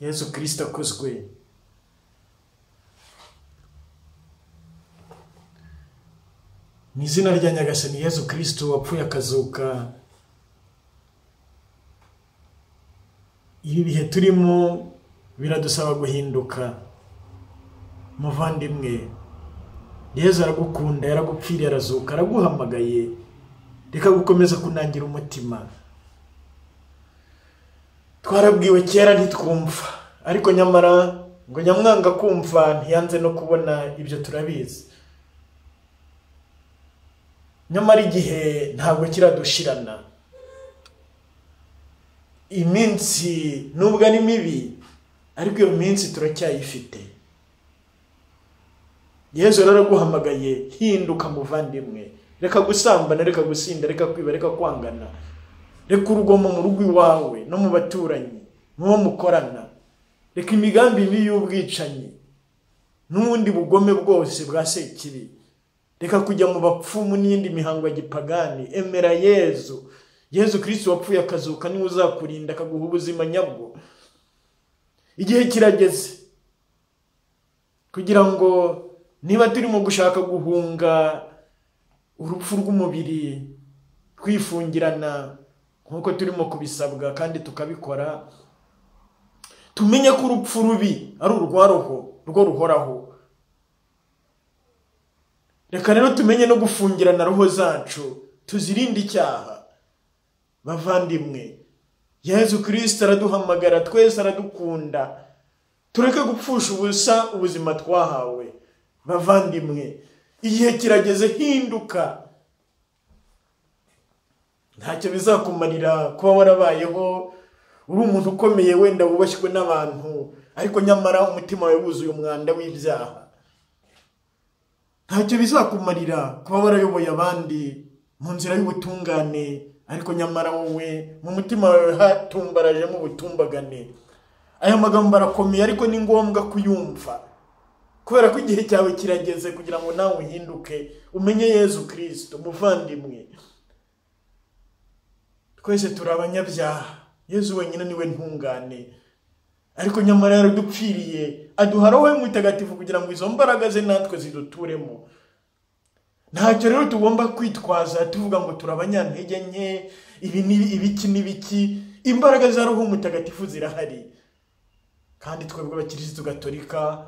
예수 그리스도 그 수구인 mu izina rya nyagasani yesu kirisito wapfuye akazuka ibi bihe turimo biradusaba guhinduka muvandimwe yesu aragukunda yaragupfiriye arazuka araguhamagaye reka gukomeza kunangira umutima twarabwiwe kera ntitwumva ariko nyamara ngo nyamwanga kumva ntiyanze no kubona ibyo turabizi nyamara igihe ntabwo kiradushirana iminsi nubwo ari mibi ariko iyo minsi turacyayifite yezu rero araguhamagaye hinduka muvandimwe reka gusambana reka gusinda reka kwiba reka kwangana reka urugomo mu rugo iwawe no mu baturanyi n'uwo mukorana reka imigambi mibi y'ubwicanyi n'ubundi bugome bwose bwa sekibi reka kujya mu bapfumu n'iyindi mihango ya gipagani emera yezu yezu kirisiti wapfuye akazuka niwe uzakurinda akaguha ubuzima nyabwo igihe kirageze kugira ngo niba turimo gushaka guhunga urupfu rw'umubiri twifungirana nk'uko turimo kubisabwa kandi tukabikora tumenye ko urupfu rubi ari urwaroho rwo ruhoraho reka rero tumenye no gufungirana roho zacu tuzirinde icyaha bavandimwe yezu kirisita araduhamagara twese aradukunda tureke gupfusha ubusa ubuzima twahawe bavandimwe igihe kirageze hinduka ntacyo bizakumarira kuba warabayeho uri umuntu ukomeye wenda wubashywe n'abantu ariko nyamara umutima wawe wuzuye umwanda w'ibyaha ntacyo bizakumarira kuba warayoboye abandi mu nzira y'ubutungane ariko nyamara wowe mu mutima wawe hatumbarajemo ubutumbagane aya magambo arakomeye ariko ni ngombwa kuyumva kubera ko igihe cyawe kirageze kugira ngo nawe uhinduke umenye yezu kirisito umuvandimwe twese turi abanyabyaha yezu wenyine niwe ntungane ariko nyamara yaradupfiriye aduha roho mutagatifu kugira ngo izo mbaraga ze natwe ziduturemo ntacyo rero tugomba kwitwaza tuvuga ngo turi abanyantege nke ibi ibiki n'ibiki imbaraga za roho mutagatifu zirahari kandi twebwe abakirisitu gatolika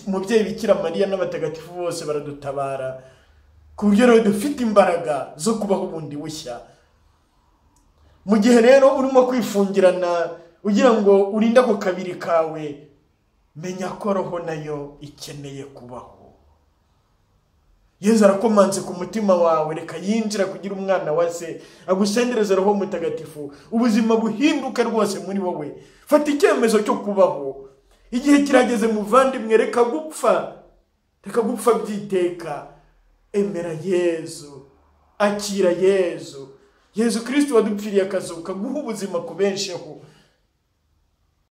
umubyeyi bikira mariya n'abatagatifu bose baradutabara ku buryo rero dufite imbaraga zo kubaho bundi bushya mu gihe rero urimo kwifungirana ugira ngo urinde ako kabiri kawe menya ko roho nayo ikeneye kubaho yezu arakomanze ku mutima wawe reka yinjira kugira umwana wa se agusendereze roho mutagatifu ubuzima buhinduke rwose muri wowe fata icyemezo cyo kubaho igihe kirageze muvandimwe reka gupfa reka gupfa byiteka emera yezu akira yezu yezu kirisiti wadupfiriye akazuka guha ubuzima ku bensheho